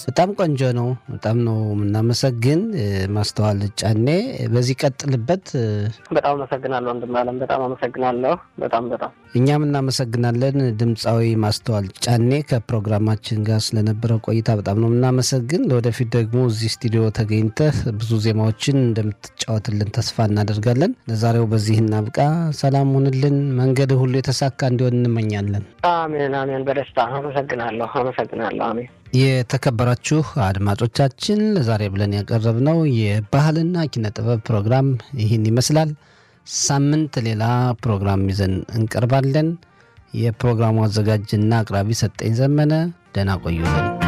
በጣም ቆንጆ ነው። በጣም ነው የምናመሰግን ማስተዋል ጫኔ። በዚህ ቀጥልበት። በጣም አመሰግናለሁ ወንድም አለም። በጣም አመሰግናለሁ። በጣም በጣም እኛም እናመሰግናለን። ድምፃዊ ማስተዋል ጫኔ ከፕሮግራማችን ጋር ስለነበረው ቆይታ በጣም ነው የምናመሰግን። ለወደፊት ደግሞ እዚህ ስቱዲዮ ተገኝተህ ብዙ ዜማዎችን እንደምትጫወትልን ተስፋ እናደርጋለን። ለዛሬው በዚህ እናብቃ። ሰላም ሁንልን። መንገድ ሁሉ የተሳካ እንዲሆን እንመኛለን። አሜን አሜን። በደስታ አመሰግናለሁ። አመሰግናለሁ። አሜን። የተከበራችሁ አድማጮቻችን ለዛሬ ብለን ያቀረብነው የባህልና ኪነ ጥበብ ፕሮግራም ይህን ይመስላል። ሳምንት ሌላ ፕሮግራም ይዘን እንቀርባለን። የፕሮግራሙ አዘጋጅና አቅራቢ ሰጠኝ ዘመነ። ደህና ቆዩልን።